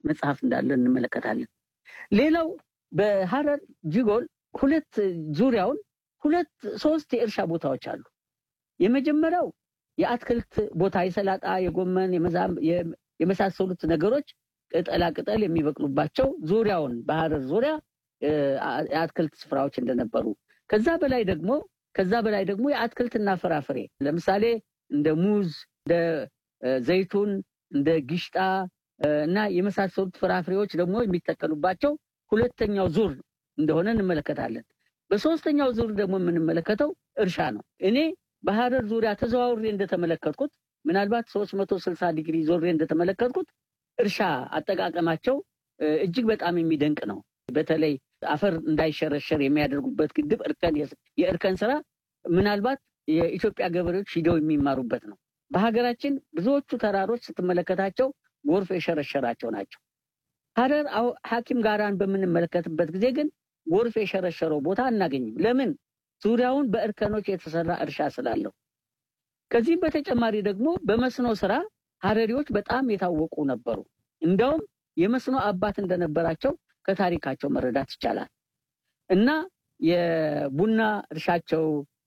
መጽሐፍ እንዳለ እንመለከታለን። ሌላው በሀረር ጅጎል ሁለት ዙሪያውን ሁለት ሶስት የእርሻ ቦታዎች አሉ። የመጀመሪያው የአትክልት ቦታ የሰላጣ፣ የጎመን፣ የመሳሰሉት ነገሮች ቅጠላ ቅጠል የሚበቅሉባቸው ዙሪያውን በሀረር ዙሪያ የአትክልት ስፍራዎች እንደነበሩ ከዛ በላይ ደግሞ ከዛ በላይ ደግሞ የአትክልትና ፍራፍሬ ለምሳሌ እንደ ሙዝ፣ እንደ ዘይቱን፣ እንደ ጊሽጣ እና የመሳሰሉት ፍራፍሬዎች ደግሞ የሚተከሉባቸው ሁለተኛው ዙር እንደሆነ እንመለከታለን። በሶስተኛው ዙር ደግሞ የምንመለከተው እርሻ ነው። እኔ በሀረር ዙሪያ ተዘዋውሬ እንደተመለከትኩት ምናልባት ሶስት መቶ ስልሳ ዲግሪ ዞሬ እንደተመለከትኩት እርሻ አጠቃቀማቸው እጅግ በጣም የሚደንቅ ነው። በተለይ አፈር እንዳይሸረሸር የሚያደርጉበት ግድብ እርከን የእርከን ስራ ምናልባት የኢትዮጵያ ገበሬዎች ሂደው የሚማሩበት ነው። በሀገራችን ብዙዎቹ ተራሮች ስትመለከታቸው ጎርፍ የሸረሸራቸው ናቸው። ሀረር ሐኪም ጋራን በምንመለከትበት ጊዜ ግን ጎርፍ የሸረሸረው ቦታ አናገኝም። ለምን? ዙሪያውን በእርከኖች የተሰራ እርሻ ስላለው። ከዚህም በተጨማሪ ደግሞ በመስኖ ስራ ሀረሪዎች በጣም የታወቁ ነበሩ። እንዲያውም የመስኖ አባት እንደነበራቸው ከታሪካቸው መረዳት ይቻላል። እና የቡና እርሻቸው፣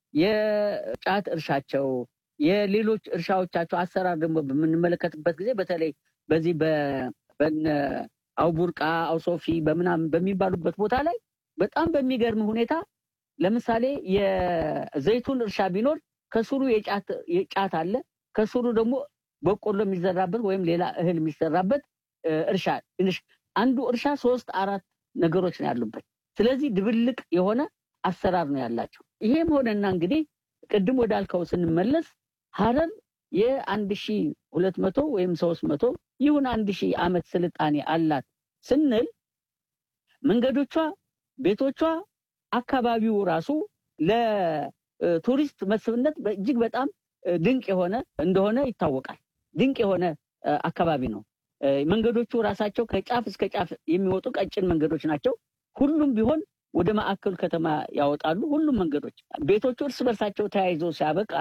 የጫት እርሻቸው፣ የሌሎች እርሻዎቻቸው አሰራር ደግሞ በምንመለከትበት ጊዜ በተለይ በዚህ በነ አውቡርቃ አውሶፊ በምናምን በሚባሉበት ቦታ ላይ በጣም በሚገርም ሁኔታ ለምሳሌ የዘይቱን እርሻ ቢኖር ከስሩ የጫት አለ፣ ከስሩ ደግሞ በቆሎ የሚዘራበት ወይም ሌላ እህል የሚሰራበት እርሻ አንዱ እርሻ ሶስት አራት ነገሮች ነው ያሉበት። ስለዚህ ድብልቅ የሆነ አሰራር ነው ያላቸው። ይሄም ሆነና እንግዲህ ቅድም ወዳልከው ስንመለስ ሀረር የአንድ ሺ ሁለት መቶ ወይም ሶስት መቶ ይሁን አንድ ሺህ ዓመት ስልጣኔ አላት ስንል መንገዶቿ፣ ቤቶቿ፣ አካባቢው ራሱ ለቱሪስት መስህብነት እጅግ በጣም ድንቅ የሆነ እንደሆነ ይታወቃል። ድንቅ የሆነ አካባቢ ነው። መንገዶቹ ራሳቸው ከጫፍ እስከ ጫፍ የሚወጡ ቀጭን መንገዶች ናቸው። ሁሉም ቢሆን ወደ ማዕከሉ ከተማ ያወጣሉ። ሁሉም መንገዶች ቤቶቹ እርስ በርሳቸው ተያይዞ ሲያበቃ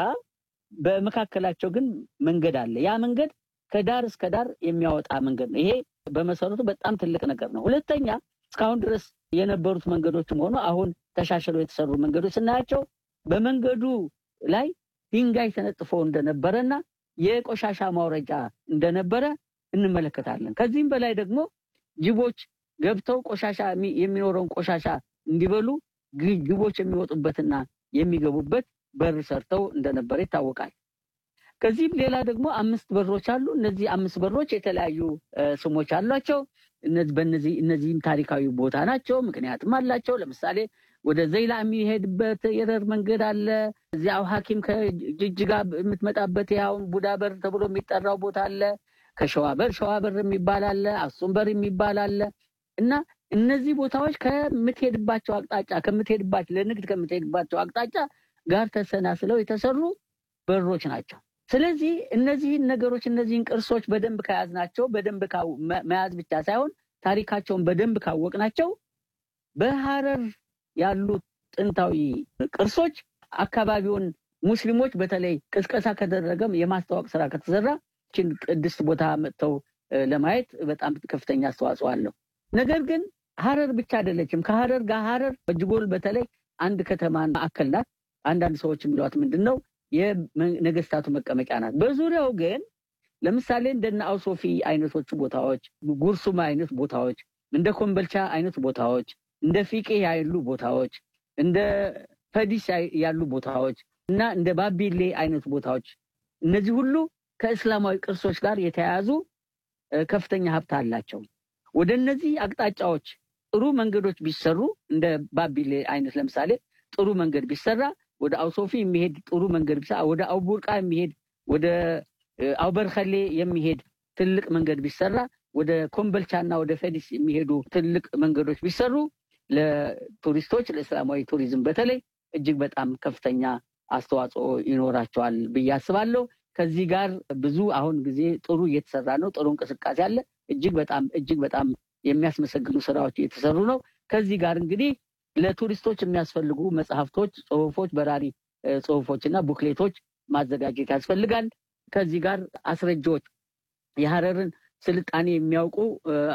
በመካከላቸው ግን መንገድ አለ። ያ መንገድ ከዳር እስከ ዳር የሚያወጣ መንገድ ነው። ይሄ በመሰረቱ በጣም ትልቅ ነገር ነው። ሁለተኛ እስካሁን ድረስ የነበሩት መንገዶችም ሆኖ አሁን ተሻሽለው የተሰሩ መንገዶች ስናያቸው በመንገዱ ላይ ድንጋይ ተነጥፎ እንደነበረና የቆሻሻ ማውረጃ እንደነበረ እንመለከታለን። ከዚህም በላይ ደግሞ ጅቦች ገብተው ቆሻሻ የሚኖረውን ቆሻሻ እንዲበሉ ጅቦች የሚወጡበትና የሚገቡበት በር ሰርተው እንደነበረ ይታወቃል። ከዚህም ሌላ ደግሞ አምስት በሮች አሉ። እነዚህ አምስት በሮች የተለያዩ ስሞች አሏቸው። በእነዚህ እነዚህም ታሪካዊ ቦታ ናቸው፣ ምክንያትም አላቸው። ለምሳሌ ወደ ዘይላ የሚሄድበት የረር መንገድ አለ። እዚያው ሐኪም ከጅጅጋ የምትመጣበት ያውን ቡዳ በር ተብሎ የሚጠራው ቦታ አለ። ከሸዋበር ሸዋበር የሚባል አለ። አክሱም በር የሚባል አለ እና እነዚህ ቦታዎች ከምትሄድባቸው አቅጣጫ ከምትሄድባቸው ለንግድ ከምትሄድባቸው አቅጣጫ ጋር ተሰናስለው የተሰሩ በሮች ናቸው። ስለዚህ እነዚህን ነገሮች እነዚህን ቅርሶች በደንብ ከያዝናቸው በደንብ መያዝ ብቻ ሳይሆን ታሪካቸውን በደንብ ካወቅናቸው በሀረር ያሉት ጥንታዊ ቅርሶች አካባቢውን ሙስሊሞች በተለይ ቅስቀሳ ከደረገም የማስታወቅ ስራ ከተሰራ ችን ቅድስት ቦታ መጥተው ለማየት በጣም ከፍተኛ አስተዋጽኦ አለው። ነገር ግን ሀረር ብቻ አይደለችም። ከሀረር ጋር ሀረር በጅጎል በተለይ አንድ ከተማ ማዕከል ናት። አንዳንድ ሰዎች የሚሏት ምንድን ነው የነገስታቱ መቀመጫ ናት። በዙሪያው ግን ለምሳሌ እንደነ አውሶፊ አይነቶቹ ቦታዎች፣ ጉርሱማ አይነት ቦታዎች፣ እንደ ኮምበልቻ አይነት ቦታዎች፣ እንደ ፊቄ ያሉ ቦታዎች፣ እንደ ፈዲስ ያሉ ቦታዎች እና እንደ ባቢሌ አይነት ቦታዎች እነዚህ ሁሉ ከእስላማዊ ቅርሶች ጋር የተያያዙ ከፍተኛ ሀብት አላቸው። ወደ እነዚህ አቅጣጫዎች ጥሩ መንገዶች ቢሰሩ እንደ ባቢሌ አይነት ለምሳሌ ጥሩ መንገድ ቢሰራ ወደ አውሶፊ የሚሄድ ጥሩ መንገድ ቢሰራ ወደ አውቡርቃ የሚሄድ ወደ አውበርኸሌ የሚሄድ ትልቅ መንገድ ቢሰራ ወደ ኮምበልቻና ወደ ፈዲስ የሚሄዱ ትልቅ መንገዶች ቢሰሩ ለቱሪስቶች ለእስላማዊ ቱሪዝም በተለይ እጅግ በጣም ከፍተኛ አስተዋጽኦ ይኖራቸዋል ብዬ አስባለሁ። ከዚህ ጋር ብዙ አሁን ጊዜ ጥሩ እየተሰራ ነው። ጥሩ እንቅስቃሴ አለ። እጅግ በጣም እጅግ በጣም የሚያስመሰግኑ ስራዎች እየተሰሩ ነው። ከዚህ ጋር እንግዲህ ለቱሪስቶች የሚያስፈልጉ መጽሐፍቶች፣ ጽሁፎች፣ በራሪ ጽሁፎች እና ቡክሌቶች ማዘጋጀት ያስፈልጋል። ከዚህ ጋር አስረጂዎች የሀረርን ስልጣኔ የሚያውቁ